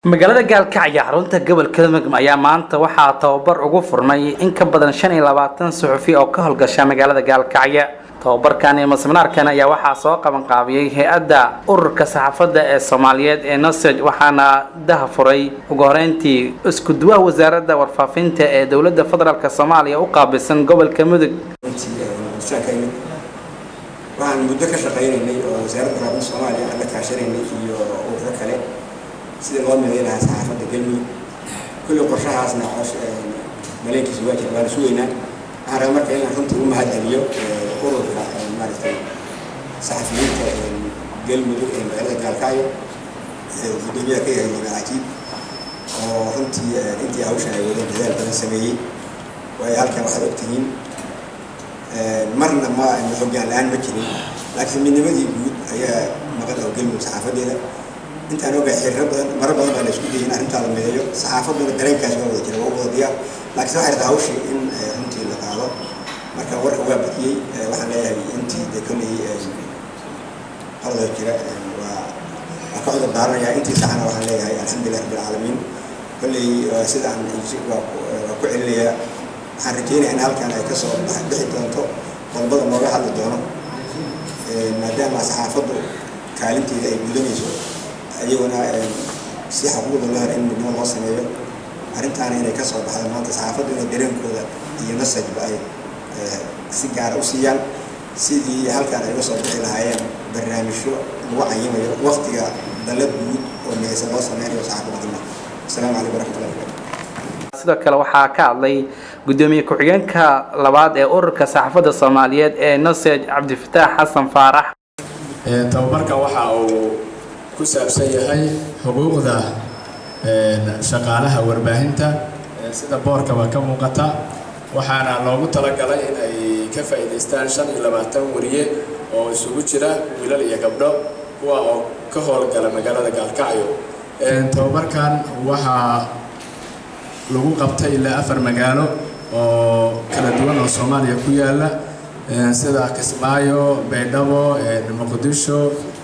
magaalada gaalkacyo xarunta gobolka mudug ayaa maanta waxaa tababar ugu furnay in ka badan shan iyo labaatan suxufi oo ka howlgasha magaalada gaalkacyo tababarkan iyo masminaarkan ayaa waxaa soo qabanqaabiyey hay-adda ururka saxaafadda ee soomaaliyeed ee noseg waxaana daha furay ugu horeyntii isku duwaha wasaaradda warfaafinta ee dowladda federaalk soomaaliya u qaabilsan gobolka mudug waxaan muddo ka shaqaynaynay oo wasaaradda warfaafinta soomaaliya aan la kaashanaynay iyo ururo kale sida loo miday lahaa saxaafadda galmudug kulli qorshahaasna maleenkiisa waa jira waana sugaynaa waxaan rabaa marka inaan runtii u mahad celiyo ururka maaragtay saxafiyiinta galmudug ee magaalada gaalkacyo gudoomiyaha ka yahay liban cajiib oo runtii intii hawshan ay wadeen dadaal badan sameeyey waayo halkan waxaad ogtihiin marna ma hoggaan la-aan ma jirin laakiin midnimadii guud ayaa maqan oo galmudug saxaafadeeda intaan ogahay xiriiro badan maro badan baa la isku dayay in arrintaa la mideeyo saxaafadduna dareenkaas waa wada jira waa wada diyaar laakiin waxay rabtaa hawshii in runtii la qaado marka warka waa badiyey waxaan leeyahay intii de kolley qalada jira waa waa ka cudur daaranayaa intii saxana waxaan leeyahay alxamdulilah rabbil caalamiin kolley sidaan waa ku celinayaa waxaan rajeynayaa in halkan ay kasoo bixi doonto qodobada nooga hadli doono maadaama saxaafaddu kaalinteeda ay gudanayso iyaguna si xuquuqda loo helo in midnimo loo sameeyo arrintaana inay ka soo baxdo maanta saxaafaddu inay dareenkooda iyo nasajba ay si gaara u siiyaan sidii halkan ay uga soo bixi lahaayeen barnaamijyo lagu cayimayo waqtiga dalad guud oo miyaysan loo sameynayo saxaafadda dima asalaamu calaykum waraxmatullahi wabarakatu sidoo kale waxaa ka hadlay gudoomiye ku-xigeenka labaad ee ururka saxaafadda soomaaliyeed ee nosej cabdifataax xasan faarax tababarka waxa uu ku saabsan yahay xuquuqda shaqaalaha warbaahinta sida boorkaba ka muuqata waxaana loogu talagalay in ay ka faa'iidaystaan shan iyo labaatan wariye oo isugu jira wiilal iyo gabdho kuwa oo ka howlgala magaalada gaalkacyo tababarkan waxaa lagu qabtay ilaa afar magaalo oo kala duwan oo soomaaliya ku yaala sida kismaayo baydhabo muqdisho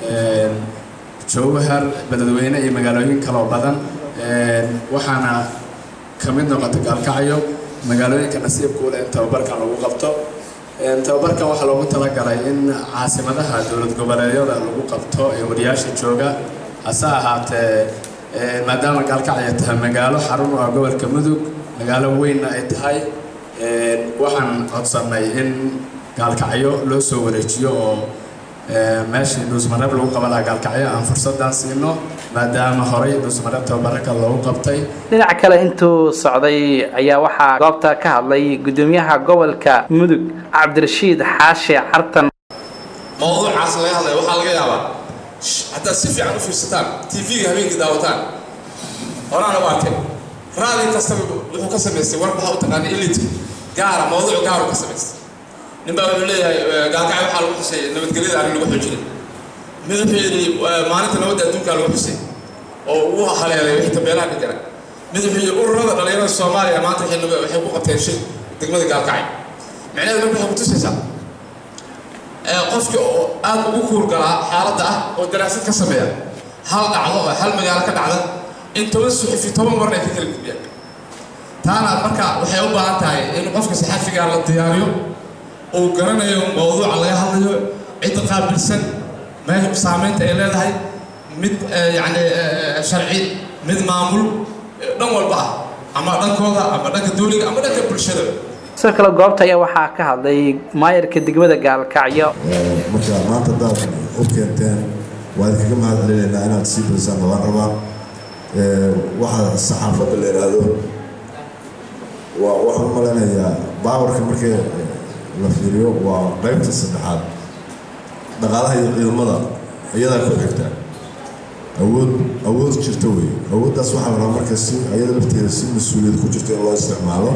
jowhar beledweyne iyo magaalooyin kaloo badan waxaana ka mid noqota gaalkacyo magaalooyinka nasiibku leh in tababarkan lagu qabto tababarkan waxaa loogu talagalay in caasimadaha dowlad goboleedyada lagu qabto ee wariyaasha jooga hase ahaatee maadaama gaalkacyo tahay magaalo xarun u ah gobolka mudug magaalo weynna ay tahay waxaan codsannay in gaalkacyo loo soo wareejiyo oo meeshii dhuusmareeb lagu qaban lahaa gaalkacyo aan fursaddan siino maadaama horey dhuusmareeb tababaraka loogu qabtay dhinaca kale intuu socday ayaa waxaa goobta ka hadlay gudoomiyaha gobolka mudug cabdirashiid xaashe cartan mawduucaas laga hadlaya waxaa laga yaabaa haddaad si fiican u fiirsataan tv-ga habeenkii daawataan horaana u arkay raali kastaba wuxuu ka samaystay warbaxa u taqaana elitka gaara mawduuc gaaru ka samaystay nin baa wuxuu leeyahay gaalkacyo waxaa lagu xusay nabadgelyada arrin lagu xoojinay mid wuxuu yidhi maalinta nabadda adduunkaa lagu xusay oo uu haleelay wixii tabeelaha dhigana mid wuxuu yidhi ururada dhalinyarada soomaaliya maanta waxay ku qabteen shir degmada gaalkacyo micnaheedu marka waxay kutusaysaa qofkii oo aada ugu kuurgalaa xaaladda ah oo daraasad ka sameeya hal dhacdo oo hal magaalo ka dhacda in toban suxufi toban warna ay ka kala gudbiyaan taana marka waxay u baahan tahay in qofka saxafigaa la diyaariyo uu garanayo mawduuca laga hadlayo cidda qaabilsan meesha saamaynta ay leedahay mid yacni sharci mid maamul dhan walba ah ama dhankooda ama dhanka dowliga ama dhanka bulshada sidoo kale goobta ayaa waxaa ka hadlay maayarka degmada gaalkacyo marka maanta hadaad u keenteen waa idinkaga mahad celinaynaa inaad sii badisaan labaan rabaa waxaa saxaafadda la yidhaahdo waa waxaan u malaynayaa baawarka markii la fiiriyo waa qaybta saddexaad dhaqaalaha iyo ciidamada iyadaa ku xigta awood awood jirta wey awooddaas waxaa la rabaa marka si iyada lafteeda si mas-uuliyad ku jirta in loo isticmaalo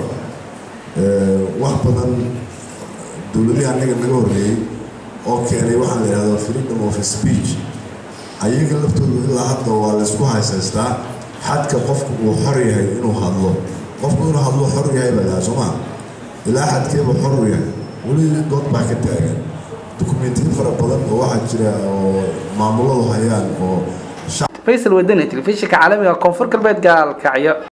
wax badan dowladihii anaga naga horreeyey oo keenay waxaa la yidhahdo freedom of speech ayaga laftooda ilaa hadda waa laysku haysaystaa xadka qofku uu xor yahay inuu hadlo qofku inuu hadlo xor yahay baa lahaa soo maa ilaa xadkeeba xor u yahay weli dood baa ka taagan dukumentiyo fara badan oo waxaa jira oo maamuladu hayaan oo faysal wadani telefishinka caalamiga koonfur galbeed gaalkacyo